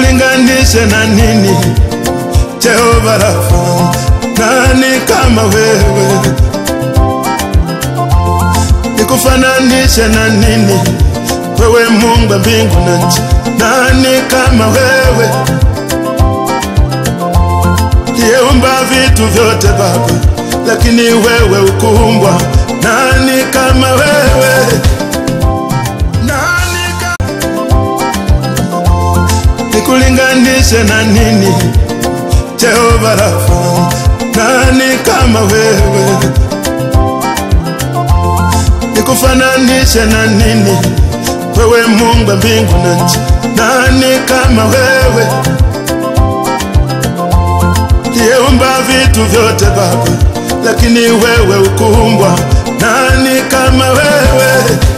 nikulinganishe na nini? Jehova Rafa, nani kama wewe? Nikufananishe na nini? Wewe Mungu wa mbingu na nchi, nani kama wewe? Liyeumba vitu vyote Baba, lakini wewe ukumbwa. Nani kama wewe? Nani ka... Nikulinganishe na nini? Jehova Rafa, nani kama wewe? Nikufananishe na nini? Wewe Mungu wa mbingu na nchi, nani kama wewe? Liyeumba vitu vyote Baba, lakini wewe ukumbwa. Nani kama wewe?